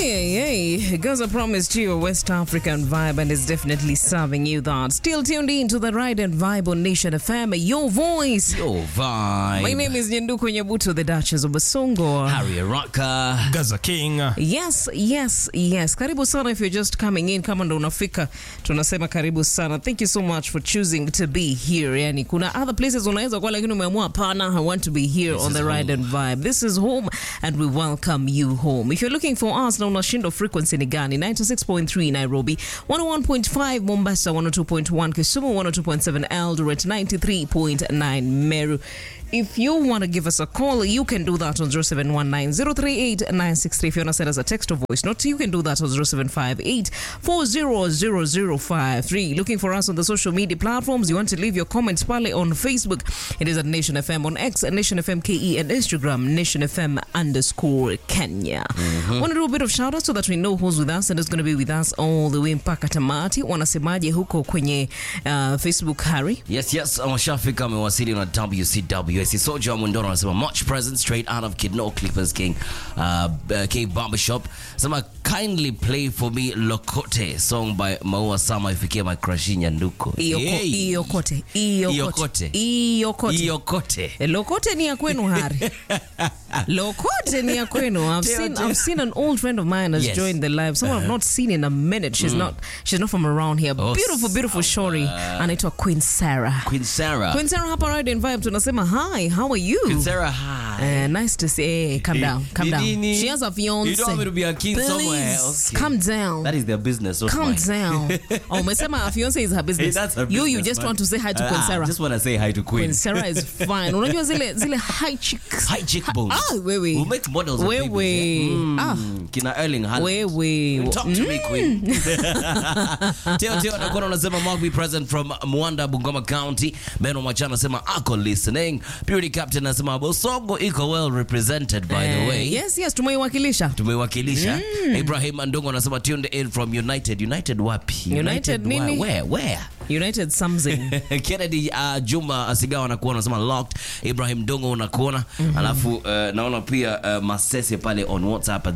Hey, hey, Gaza promised you a West African vibe and is definitely serving you that. Still tuned in to the Ride and Vibe on Nation FM, your voice. Your vibe. My name is Nyenduku Nyabuto, the Duchess of Basongo. Harry Rocka. Gaza King. Yes, yes, yes. Karibu sana if you're just coming in. Kama ndo unafika, tunasema karibu sana. Thank you so much for choosing to be here. Yani, kuna other places unaweza kuwa lakini umeamua hapana, I want to be here on is the Ride and Vibe. This is home and we welcome you home. If you're looking for us na unashinda frequency ni gani? 96.3 Nairobi, 101.5 Mombasa, 102.1 Kisumu, 102.7 Eldoret, 93.9 Meru. If you want to give us a call, you can do that on 0719 038 963. If you want to send us a text or voice note, you can do that on 0758 400053. Looking for us on the social media platforms, you want to leave your comments pale on Facebook, it is at Nation FM, on X at Nation FM KE, and Instagram, Nation FM underscore Kenya. Want to do a bit of shout out so that we know who's with us and is going to be with us all the way mpaka tamati. Wanasemaje huko kwenye uh, Facebook, Harry? Yes, yes, ameshafika amewasili na WCW. Soja wa Mundoro anasema much present straight out of Kidno Clippers King uh, uh, K Barbershop. Sema kindly play for me Lokote song by Maua Sama ifikie my crush Nyanduko. Iyoko- Yay. Iyokote, Iyokote. Iyokote, Iyokote. Iyokote. Eh, Lokote ni ya kwenu Hari. Lokote ni ya kwenu. I've Teo, seen teo. I've seen an old friend of mine has Yes. joined the live. Someone I've not seen in a minute. She's not she's not from around here. Oh, beautiful beautiful shori. Anaitwa Queen Sarah. Queen Sarah. Queen Sarah hapa Ride and Vibe tunasema hi, how are you? Queen Sarah, hi. Eh, nice to see. Hey, calm down, calm down. Nini? She has a fiance. You don't want me to be a king Please, somewhere. Okay. calm down. That is their business. not Calm mine. down. Oh, umesema her fiance is her Hey, business. that's her you you business, just man. want to say hi to Queen Ah, Sarah. just want to say hi to Queen. Queen Sarah is fine. Unajua zile zile high chicks. High cheekbones. Ah, wewe. We'll make models of Wewe. babies, yeah? Mm, Ah. Kina Erling Haaland. Wewe. Talk to me, Queen. Teo Teo anakuwa anasema Mark be present from Mwanda, Bungoma County. Beno Machana anasema ako listening. Purity Captain anasema Bosongo iko well represented by the Eh, way. Yes, yes, tumeiwakilisha. Tumewakilisha. Ibrahim Andongo anasema tuned in from United. United wapi? United where? nini? Where? Where? United something. Kennedy uh, Juma Asigawa anakuona anasema locked. Ibrahim Dongo unakuona alafu uh, naona pia uh, Masese pale on WhatsApp at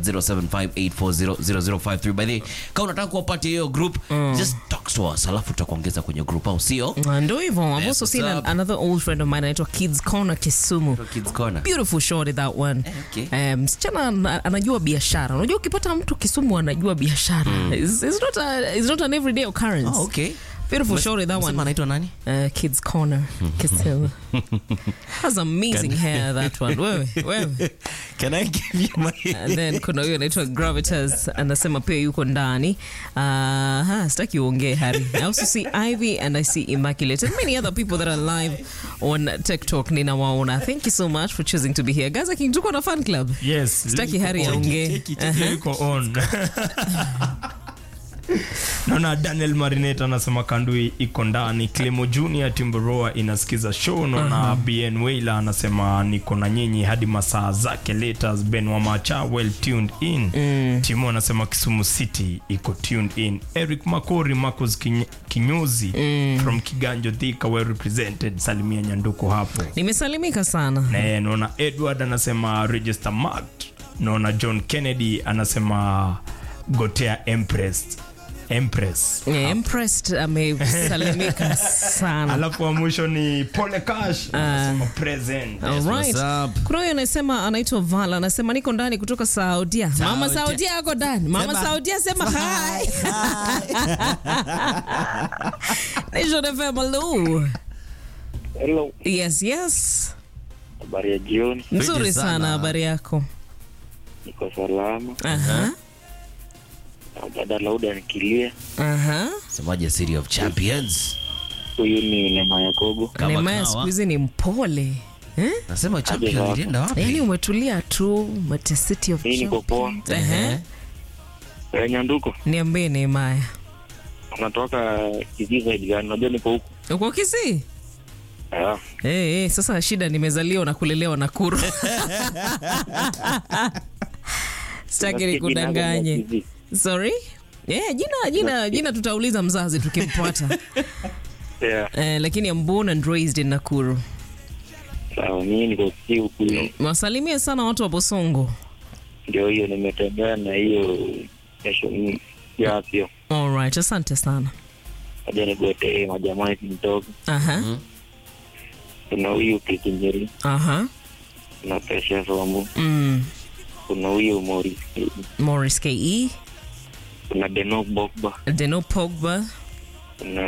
0758400053 by the way, kama unataka kuwa part ya hiyo group just talk to us alafu tutakuongeza kwenye group au sio? Ah, Ndo hivyo. I've Yes, also what's seen an, up? another old friend of mine anaitwa Kids Corner Kisumu. Kids Corner. Beautiful shorty that one. okay. Eh, msichana ana- anajua biashara. Unajua ukipata mtu Kisumu anajua biashara. It's, it's not a, it's not an everyday occurrence. Oh, okay. Beautiful shorty that Unasema one. anaitwa nani? Uh, Kids Corner Kisumu. Has amazing hair that one. Wewe, wewe. Can I give you my And then kuna huyo anaitwa Gravitas anasema pia yuko ndani. Uh, ha, sitaki uongee Harry. I also see Ivy and I see Immaculate and many other people that are live on TikTok ninawaona. Thank you so much for choosing to be here. Guys, King tuko na fan club. Yes. Sitaki Harry aongee. Cheki, cheki, cheki, yuko on. naona daniel marinet anasema kandui iko ndani clemo junior timboroa inasikiza show naona bn wailer anasema niko na nyinyi hadi masaa zake letters ben wamacha well tuned in timo anasema kisumu city iko tuned in eric makori marcos Kinye- kinyozi from kiganjo thika well represented salimia nyanduko hapo Nimesalimika sana. na naona edward anasema register marked naona john kennedy anasema gotea empress empress Yeah, impressed amesalimika sana. alafu wa mwisho ni pole cash anasema present Alright. what's up? Kuna huyo anasema anaitwa Vala anasema niko ndani kutoka Saudia. Mama Saudia. Saudia ako ndani. Mama Sema- Saudia sema hi. Nation FM hello. Hello, Yes, yes. habari ya jioni, Nzuri sana. sana habari yako. niko salama. Aha. Na Dada Lauda nikilia, Aha. Semaje City of Champions? huyu ni Neema Yakobo. Kama Neema kawa. siku hizi ni mpole. Eh? Nasema Champions Aje, ilienda Yaani wapi? umetulia tu Mate City of Mimi niko poa. Champions. Ehe. Eh, Nyanduko, Niambie Neema. unatoka Kisii side gani? Unajua niko huku. Uko Kisii? Ah, Eh, eh, sasa shida nimezaliwa na kulelewa Nakuru. Sitaki nasikia jina yako nikudanganye. ni Kisii. Sorry? Yeah, jina jina jina tutauliza mzazi tukimpata. Yeah, eh, lakini I'm born and raised in Nakuru. sawa, mimi niko Kisii huku. Wasalimie sana watu wa Bosongo. ndio hiyo nimetembea na hiyo station ya afya Alright, asante sana. aja nigote majamaa hivi mdogo Aha. kuna huyu kikinyeri Aha. kuna Precious Wambu Mm. kuna huyu Morris Morris KE, kuna Denok Bogba Deno Pogba kuna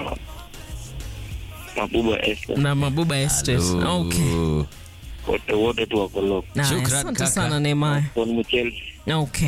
Mabuba Esther na Mabuba Estate. Hello. Okay. wote wote tu wako lock Nah, Shukran, asante kaka. sana Neymar. Son Muchel Okay.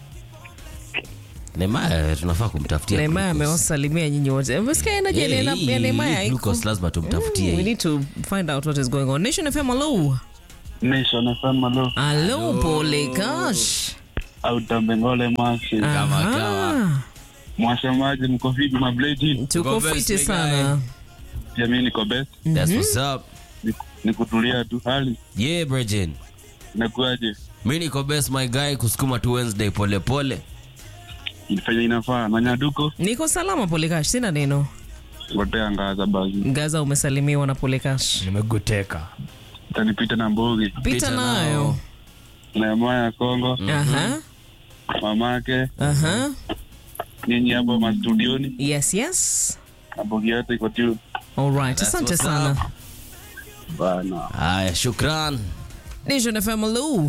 Neymar tunafaa kumtafutia Neymar glucose. amewasalimia nyinyi wote. Umesikia energy Yeah, ya hii- ya Neymar hii haiko? glucose lazima tumtafutie We hii. need to find out what is going on. Nation FM, hello. Nation FM alo Hello, pole gosh. autambengole masi Kama Aha. kawa. mwasemaji mko vipi mabledi Tuko Tuko best, fiti big sana. jamii niko best That's what's up. Ni- ni kutulia tu hali Yeah, Bridget. inakuaje Mi niko best my guy kusukuma tu Wednesday pole pole. ilifanya inafaa na nyaduko Niko salama Polekash, sina neno. ngotea ngaza basi Gaza umesalimiwa na Polekash. nimegoteka tanipita na mbogi Pita nayo. na moya ya kongo Aha. mamake Aha. nyinyi hapo mastudioni Yes, yes. na mbogi yote iko tu All right. That's Asante what's sana. up. bana Haya, shukran. Nation FM, hello.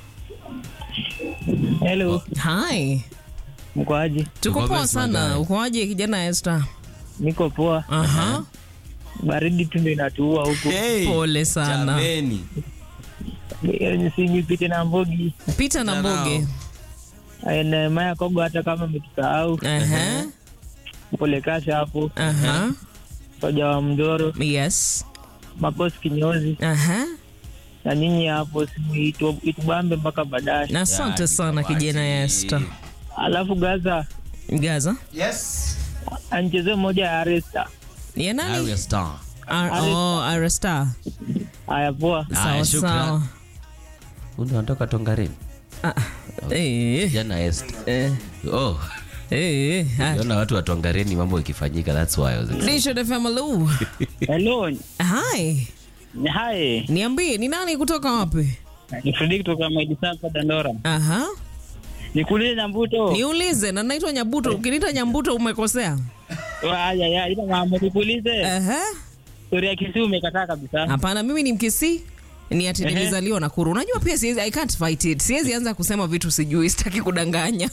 Hello, Hi. mkoaje? Tuko Tuko poa best, my sana. guy. Ukoaje kijana Esther? Niko poa, Aha. baridi tu ndio inatuua huku. Hey, Pole sana. jameni. Simi pite na mbogi Pita na Pita mboge. na maya kogo, hata kama umetusahau Aha. pole kasha hapo, Aha. soja wa mdoro, Yes. makosi kinyozi Aha. na nyinyi hapo, simu itu- itubambe mpaka baadaye. Na asante sana kijana Esther. Alafu Gaza Gaza. ancheze moja ya Aresta. Ya nani? Arya Star. Ar- oh, Aresta. Haya, poa. Haya, Sawa shukran. sawa. Unatoka Tongarini? Ah, eh, Jana Esther. eh, Oh, eh, ah. Jana watu wa Tongarini mambo ikifanyika that's why I was excited. Nation FM, hello. Hello, Hi. hai Niambie ni nani kutoka wapi? ni Fredi kutoka Maidisapa Dandora. Aha. Nikuulize na mbuto Niulize na naitwa Nyabuto. Ukiniita Nyambuto umekosea. haya ya ila mambo nikuulize, Aha. story ya Kisii umekataa kabisa. Hapana, mimi ni Mkisii. Ni ati Ehe. nilizaliwa Nakuru. Unajua pia siwezi, I can't fight it. Siwezi anza kusema vitu sijui, sitaki kudanganya.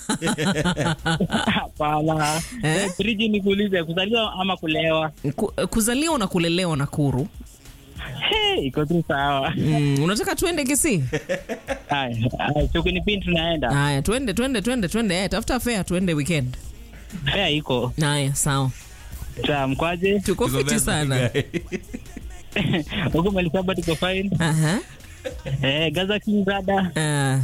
Hapana. Eh? Eh, Friji nikuulize kuzaliwa ama kulewa? Ku- kuzaliwa na kulelewa Nakuru. Hey, iko tu sawa. Mm, unataka tuende Kisii? Haya, haya, chukuni pin tunaenda. Haya, twende twende twende twende. Eh, tafuta fare tuende weekend. Haya iko. Haya, sawa. Sawa, mkwaje? Tuko Tuko fiti best, my sana. guy. Huko Malisaba tuko fine. Aha. Eh, Gaza King brother. Ah,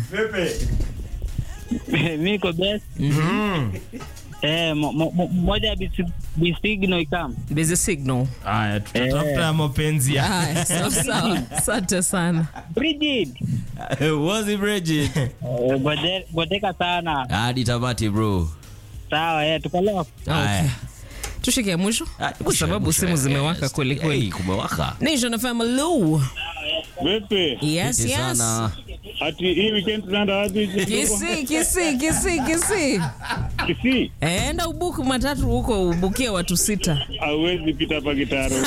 Mimi niko best. Eh, mo- mo- mo- moja ya bisi- bisigno ikam. busy signal. haya tutatafuta ya mapenzi ya Haya, sawa sawa. Asante sana. Bridget. Was it Bridget? Eh, gode- Godeka sana. Hadi tamati bro. Sawa, eh, tuko leo. Haya. Tushike ya mwisho Ah, kwa mwisho, sababu mwisho, simu yes. zimewaka kweli kweli. Hey, kumewaka. Nation FM, hello. Vipi? Yes, Fiti yes. sana. Ati hii weekend tunaenda wapi? Kisii, Kisii, Kisii, Kisii. Kisii. Enda ubuku matatu huko ubukie watu sita. Hauwezi pita hapa Kitaro.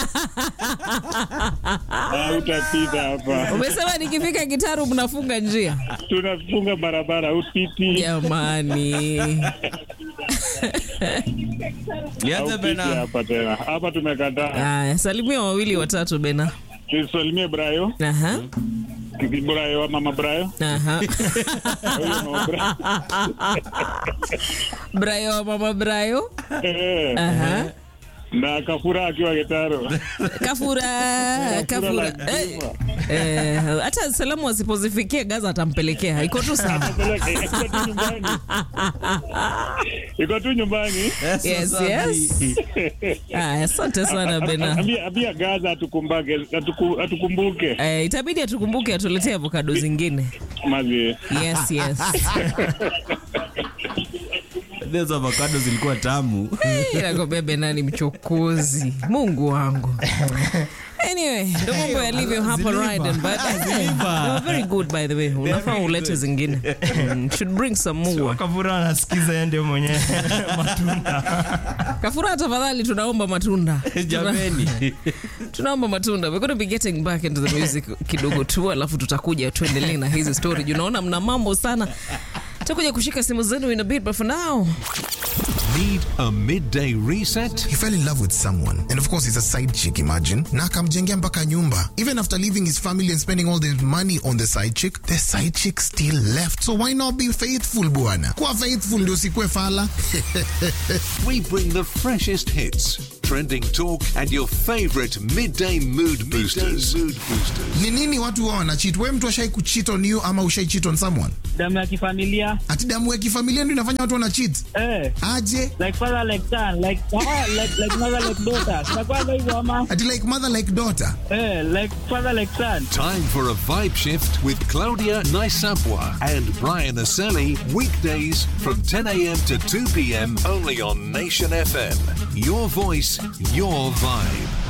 Hautapita hapa. Umesema nikifika Kitaru mnafunga njia. Tunafunga barabara upiti. Jamani. Nianze Haupiti bena. hapa tena. Hapa tumekataa. Aya, salimia wawili watatu bena. Tusalimie Brayo. Aha. Brayo wa mama Brayo. Aha. Huyo mama Brayo. Brayo wa mama Brayo. Eh, Aha. Na Kafura akiwa Kitaro. Kafura, kafura. Eh, eh, hata salamu wasipozifikia Gaza atampelekea. Iko tu sawa. Peleke, Iko tu nyumbani. Iko tu nyumbani. Yes, yes. Aya, asante sana Bena. Ambia ambia Gaza atukumbake, atuku- atukumbuke. Eh, itabidi atukumbuke atuletee avocado zingine. Mazi. Yes, yes. Hizo avocado zilikuwa tamu. Nakwambia Bena ni mchokozi. Mungu wangu. Anyway, Anyway, ndo mambo yalivyo hapa ziliva. Ride and Vibe. Ziliva. They were very good by the way. Unafaa very ulete good. zingine. Mm, Should bring some more. Kavura anasikiza yeye ndio mwenye matunda. Kafura tafadhali tunaomba matunda. Jameni. tunaomba matunda we're going to be getting back into the music kidogo tu alafu tutakuja tuendelee na hizi story juu naona mna mambo sana tutakuja kushika simu zenu in a bit but for now Need a midday reset? He fell in love with someone. And of course, he's a side chick, imagine. Na akamjengea mpaka nyumba. Even after leaving his family and spending all the money on the side chick, the side chick still left. So why not be faithful, bwana? Kuwa faithful ndio usikue fala. We bring the freshest hits, trending talk, and your favorite midday mood boosters. mood boosters. Ni nini watu wao wanacheat? Wewe mtu ashai kucheat on you ama ushai cheat on someone? damu ya kifamilia Ati damu ya kifamilia ndio inafanya watu wana cheat? eh, Aje? like father like son like ah, like like mother like daughter tunakwanga hivyo ama Ati like mother like daughter. eh, like father like son Time for a vibe shift with Claudia Naisapwa and Brian Aseli. Weekdays from 10 a.m. to 2 p.m. only on Nation FM. Your voice, your vibe.